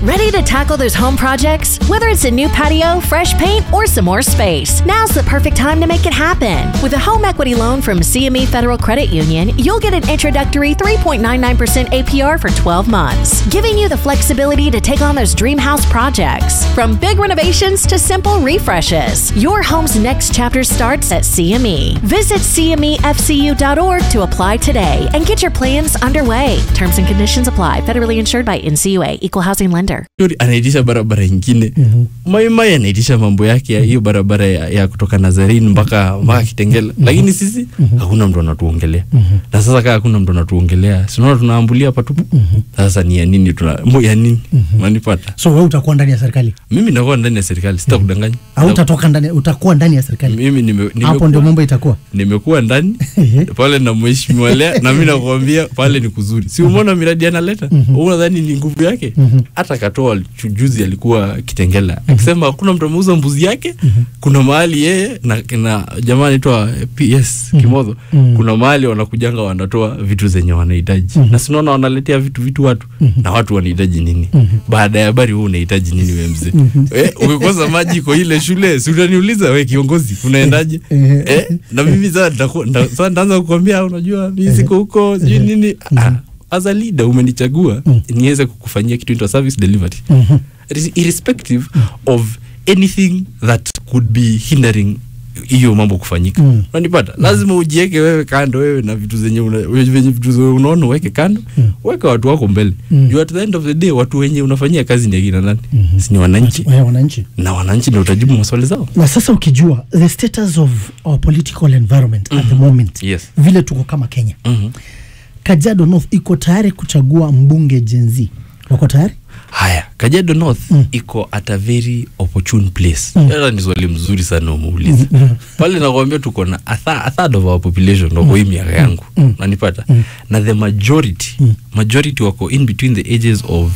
Ready to tackle those home projects? Whether it's a new patio, fresh paint, or some more space, now's the perfect time to make it happen. With a home equity loan from CME Federal Credit Union, you'll get an introductory 3.99% APR for 12 months, giving you the flexibility to take on those dream house projects. From big renovations to simple refreshes, your home's next chapter starts at CME. Visit CMEFCU.org to apply today and get your plans underway. Terms and conditions apply. Federally insured by NCUA, Equal Housing Lender. Yuri anaitisha barabara ingine maimai anaitisha mambo yake ya hiyo barabara ya, ya kutoka nazarini mpaka mpaka kitengela lakini sisi hakuna mtu anatuongelea na sasa kaa hakuna mtu anatuongelea sinaona tunaambulia patupu sasa ni ya nini tuna mo ya nini manipata so wewe utakuwa ndani ya serikali mimi nakuwa ndani ya serikali sitakudanganya au utatoka ndani utakuwa ndani ya serikali mimi nime, nime hapo ndio mambo itakuwa nimekuwa ndani pale na mheshimiwa lea na mi nakwambia pale ni kuzuri si umeona miradi analeta unadhani ni nguvu yake hata katoa chu- juzi alikuwa kitengela akisema hakuna mtu ameuza mbuzi yake kuna mahali yeye na, na jamaa anaitwa ps kimodho kuna mahali wanakujanga wanatoa vitu zenye wanahitaji na sinaona wanaletea vitu vitu watu na watu wanahitaji nini baada ya habari huu unahitaji nini we mzee eh, ukikosa maji kwa ile shule si utaniuliza we kiongozi unaendaje eh, na mimi sasa nitaku- nda- sasa nitaanza kukwambia unajua mi siko huko sijui nini ah, as a leader umenichagua niweze kukufanyia kitu inaitwa service delivery Irres- irrespective of anything that could be hindering hiyo mambo kufanyika Mm. unanipata lazima ujieke wewe kando wewe na vitu zenye una, venye vitu zenye unaona uweke kando weka watu wako mbele Mm. you at the end of the day watu wenye unafanyia kazi ni akina nani si ni wananchi Waya wananchi na wananchi ndio utajibu maswali zao na sasa ukijua the status of our political environment at the moment Yes. vile tuko kama kenya Mhm. kajiado north iko tayari kuchagua mbunge jenzi wako tayari haya kajiado north Mm. iko at a very opportune place Mm. hata ni swali mzuri sana umeuliza Mm. pale nakwambia tuko na a, tha, a third of our population wako hii miaka yangu Mm. nanipata Mm. na the majority Mm. majority wako in between the ages of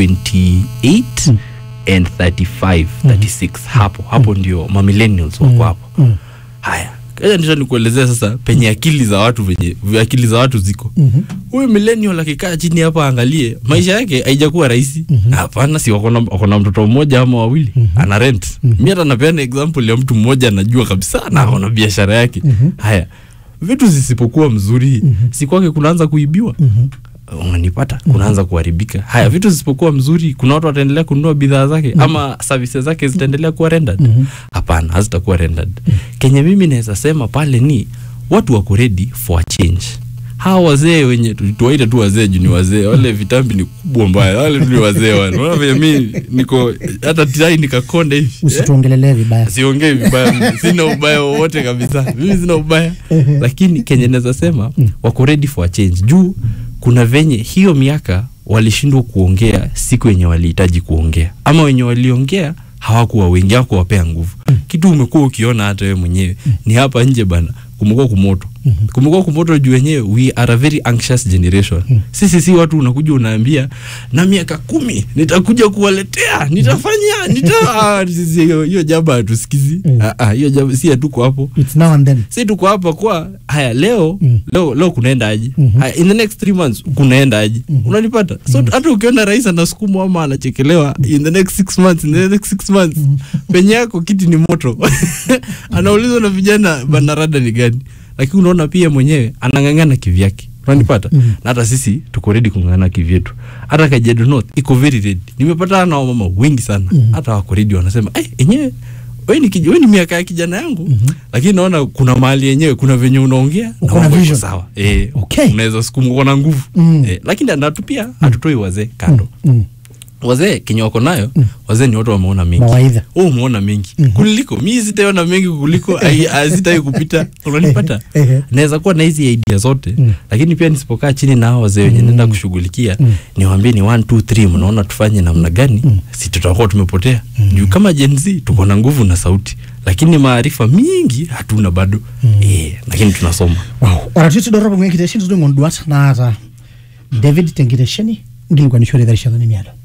28 Mm. and 35 36 hapo hapo ndio mamillennials wako hapo Mm. haya kaja nisha nikuelezea sasa penye akili za watu venye akili za watu ziko Mhm. huyu millennial akikaa chini hapa angalie maisha yake haijakuwa rahisi hapana si wako na- wako na mtoto mmoja ama wawili ana rent mi hata napeana example ya mtu mmoja anajua kabisa na ako na biashara yake haya vitu zisipokuwa mzuri si kwake kunaanza kuibiwa unanipata kunaanza kuharibika haya vitu zisipokuwa mzuri kuna watu wataendelea kununua bidhaa zake ama services zake zitaendelea kuwa rendered hapana hazitakuwa rendered kenye mimi naweza sema pale ni watu wako ready for a change hawa wazee wenye tu- tuwaite tu wazee juu ni wazee wale vitambi ni kubwa mbaya wale tu ni wazee wale unaona venye mi niko hata tai nikakonde hivi Eh? usituongelelee vibaya siongei vibaya mimi. sina ubaya wowote kabisa mimi sina ubaya lakini kenye naweza sema wako ready for a change juu kuna venye hiyo miaka walishindwa kuongea siku yenye walihitaji kuongea ama wenye waliongea hawakuwa wengi hawakuwapea nguvu kitu umekuwa ukiona hata wewe mwenyewe ni hapa nje bana kumekuwa kumoto kumekuwa kumoto juu wenyewe we are a very anxious generation sisi si watu unakuja unaambia na miaka kumi nitakuja kuwaletea nitafanya nita Ah, sisi hiyo hiyo jambo hatusikizi Ah, ah, hiyo jambo si hatuko hapo it's now and then si tuko hapa kwa haya leo Mm. leo leo kunaenda aje Mhm. haya in the next three months kunaenda aje unanipata so hata ukiona rais anasukumwa ama anachekelewa in the next six months in the next six months penye yako kiti ni moto anaulizwa na vijana banarada ni gani lakini unaona pia mwenyewe anang'ang'ana kivyake unanipata Mhm. na hata sisi tuko ready kung'ang'ana kivyetu hata kajiado north iko very ready nimepatana na wamama wengi sana hata wako ready wanasema eh enyewe we ni, kij- we ni miaka ya kijana yangu lakini naona kuna mahali yenyewe kuna venye unaongea na Uko na mambo iko vision. sawa eh, Okay. unaweza sukuma uko na nguvu Mm. eh, lakini natu pia hatutoi wazee kando Mm. wazee kenye wako nayo wazee ni watu wameona mengi Mawaidha. Wewe umeona mengi kuliko mi sitaona mengi kuliko ai- ai- sitai kupita unanipata Ehe. naweza kuwa na hizi idea zote Mm. lakini pia nisipokaa chini na hao wazee wenye naenda kushughulikia niwaambie ni 1 2 3 mnaona tufanye namna gani si tutakuwa tumepotea juu kama Gen Z tuko na nguvu na sauti lakini maarifa mingi hatuna bado eh, lakini tunasoma wow oratiti dorrobo ng'en kitesheni tudong'on duat naata david tenkitesheni ngilikuwa nishore dharishadhani miado